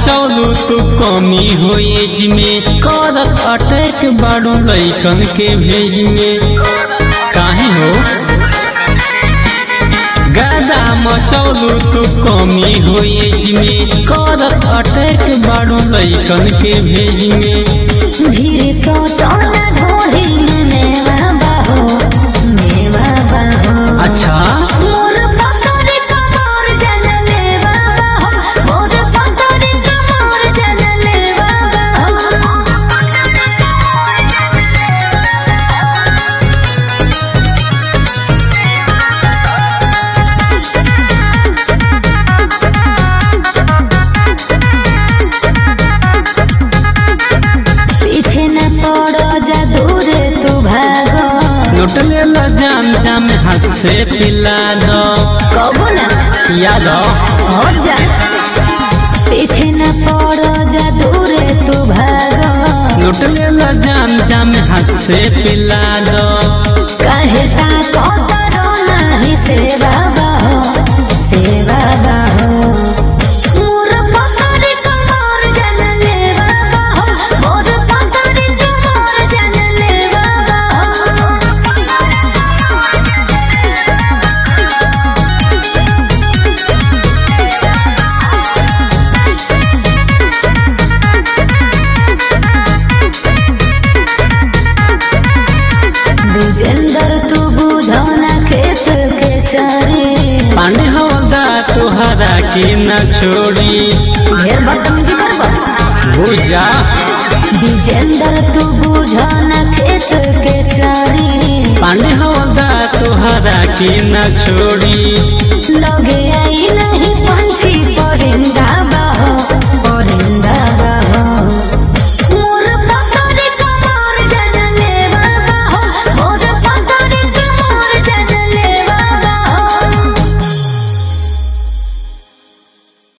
मचौलू तू कमी हो एज में करत अटैक बाड़ू लैकन के भेज में काहे हो गादा मचौलू तू कमी हो एज में करत अटैक बाड़ू लैकन के भेज में भीड़ सोटोना ढोढ़ी में मेवा बाहो मेवा बाहो अच्छा मोर पतोरी कमर जनले बाहो मोर पतोरी कमर जनले पीछे न पड़ो जा दूर तू भागो लुट ले ला जाम जाम हाथ से पिला दो कबो ना याद हो और जा पीछे न पड़ो जा दूर तू भागो लुट ले ला जाम जाम हाथ से पिला दो कहे ता को करो नाही सेवा बाहो सेवा बाहो मोर पतोरी कमर जनले बाहो मोर पतोरी कमर जनले बाहो विजेंदर तू बुझो ना खेत के चारे पानी हवदा तुहरा के न छोड़ी ढेर बदतमीजी करबो बुझा विजेंदर तू बुझो ना खेत के चारे पानी हवदा तुहरा के न छोड़ी